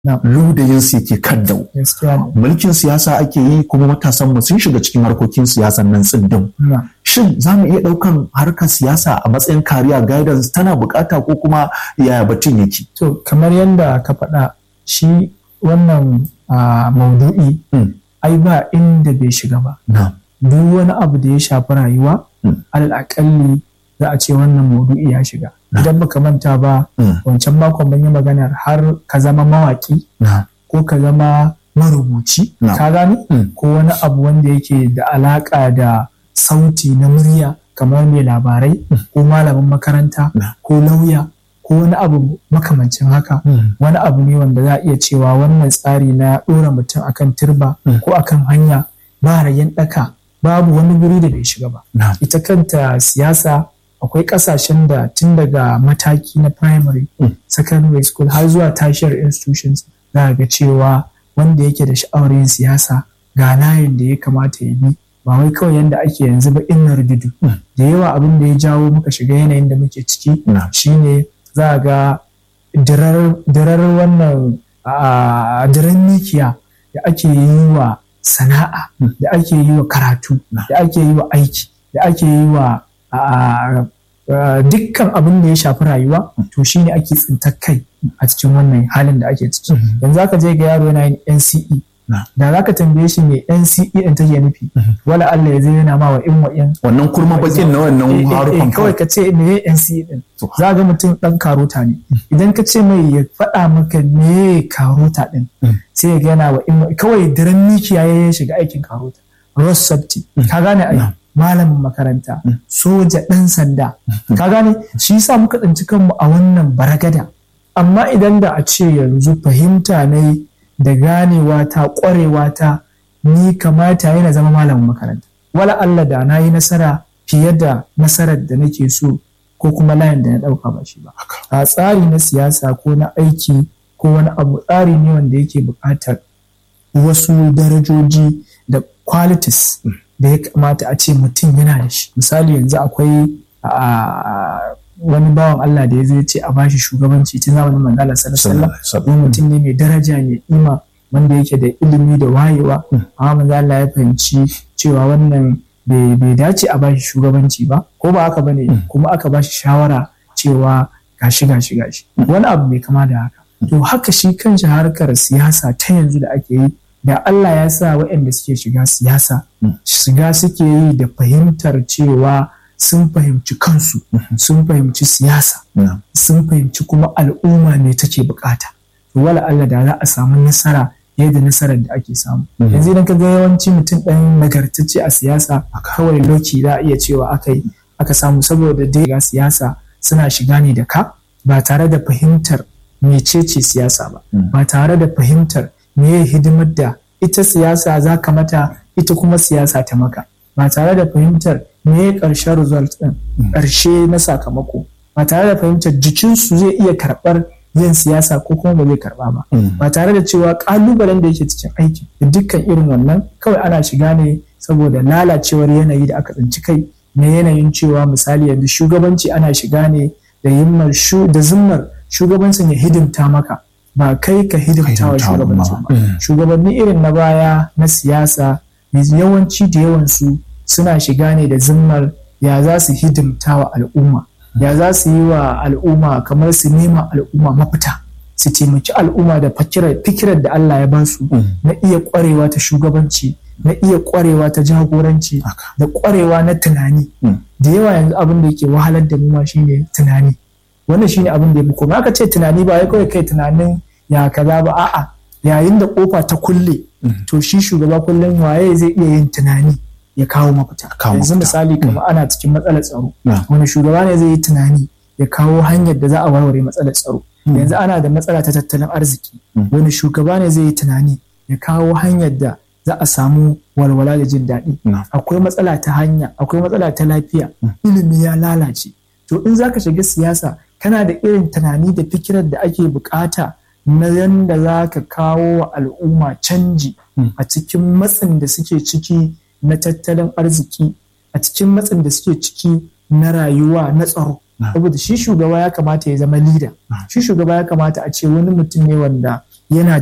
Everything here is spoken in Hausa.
ludayin su yake kaddau mulkin siyasa ake yi kuma matasan mu sun shiga cikin harkokin siyasan nan tsindin shin za mu iya ɗaukan harkar siyasa a matsayin kariya guidance tana bukata ko kuma yaya batun yake to kamar yadda ka faɗa shi wannan maudu'i ai ba inda bai shiga ba duk wani abu da ya shafi rayuwa alal akalli za a ce wannan maudu'i ya shiga idan baka manta ba wancan makon ban yi maganar har ka zama mawaki ko ka zama marubuci ka gani ko wani abu wanda yake da alaka da sauti na murya kamar mai labarai ko malamin makaranta ko lauya ko wani abu makamancin haka wani abu ne wanda za a iya cewa wannan tsari na ɗora mutum akan turba ko akan hanya ba rayen ɗaka babu wani guri da bai shiga ba ita kanta siyasa akwai kasashen da tun daga mataki na primary secondary school har zuwa tashiyar institutions za ga cewa wanda yake da sha'awar yin siyasa ga layin da ya kamata ya bi ba wai kawai yadda ake yanzu ba in rududu da yawa abin da ya jawo muka shiga yanayin da muke ciki shine za ga dirar wannan dirar mikiya da ake yi wa sana'a da ake yi wa karatu da ake yi wa aiki da ake yi wa dukkan abin da ya shafi rayuwa to shine ake tsintar kai a cikin wannan halin da ake ciki yanzu aka je ga yaro yana yin NCE da za ka tambaye shi me NCE din take nufi wala Allah ya zai yana ma wa in wa in wannan kurma bakin na wannan harufan kawai ka ce me NCE din za ga mutum dan karota ne idan ka ce mai ya faɗa maka me karota din sai ya gana wa in kawai daren mikiya ya shiga aikin karota Ross Safety ka gane ai malamin makaranta soja ɗan sanda ka gane shi yasa muka tsinci kanmu a wannan baragada amma idan da a ce yanzu fahimta ne da ganewa ta ƙwarewa ta ni kamata yana zama malamin makaranta wala Allah da na yi nasara fiye da nasarar da nake so ko kuma layin da na ɗauka ba shi ba a tsari na siyasa ko na aiki ko wani abu tsari ne wanda yake buƙatar wasu darajoji da qualities da ya kamata a ce mutum yana da shi misali yanzu akwai wani bawan Allah da ya zai ce a bashi shugabanci tun zamanin manzala sallallahu alaihi mutum ne mai daraja mai ima wanda yake da ilimi da wayewa amma manzo Allah ya fahimci cewa wannan bai dace a bashi shugabanci ba ko ba haka bane kuma aka bashi shawara cewa gashi gashi gashi wani abu mai kama da haka to haka shi kanshi harkar siyasa ta yanzu da ake yi da Allah ya sa waɗanda suke shiga siyasa shiga suke yi da fahimtar cewa sun fahimci kansu sun fahimci siyasa sun fahimci kuma al'umma ne take bukata wala Allah da za a samu nasara yadda nasarar da ake samu yanzu idan ka ga yawanci mutum ɗan nagartacce a siyasa kawai loki za a iya cewa aka yi aka samu saboda dai ga siyasa suna shiga ne da ka ba tare da fahimtar mecece siyasa ba ba tare da fahimtar meye hidimar da ita siyasa za ka mata ita kuma siyasa ta maka ba tare da fahimtar meye ƙarshen result ɗin ƙarshe na sakamako ba tare da fahimtar jikinsu zai iya karɓar yin siyasa ko kuma ba zai karɓa ba ba tare da cewa ƙalubalen da yake cikin aiki da dukkan irin wannan kawai ana shiga ne saboda lalacewar yanayi da aka tsinci kai na yanayin cewa misali yanzu shugabanci ana shiga ne da yimmar da zimmar shugabancin ya hidimta maka ba kai ka hidimta wa shugabancin ba shugabanni irin na baya na siyasa yawanci da yawansu suna shiga ne da zimmar ya za su hidimta wa al'umma ya za su yi wa al'umma kamar su nema al'umma mafita su taimaki al'umma da fikirar da Allah ya ba su na iya kwarewa ta shugabanci na iya kwarewa ta jagoranci da kwarewa na tunani da yawa yanzu abin da yake wahalar da mu ma shine tunani wannan shine abin da ya fi komai aka ce tunani ba ya kawai kai tunanin ya kaza ba a'a yayin da kofa ta kulle to shi shugaba kullum waye zai iya yin tunani ya kawo mafita yanzu misali kamar ana cikin matsalar tsaro wani shugaba ne zai yi tunani ya kawo hanyar da za a warware matsalar tsaro yanzu ana da matsala ta tattalin arziki wani shugaba ne zai yi tunani ya kawo hanyar da za a samu walwala da jin daɗi akwai matsala ta hanya akwai matsala ta lafiya ilimi ya lalace to in zaka shiga siyasa kana da irin tunani da fikirar da ake bukata na yadda za ka kawo wa al'umma canji a cikin matsin da suke ciki na tattalin arziki a cikin matsin da suke ciki na rayuwa na tsaro saboda shi shugaba ya kamata ya zama lida shi shugaba ya kamata a ce wani mutum ne wanda yana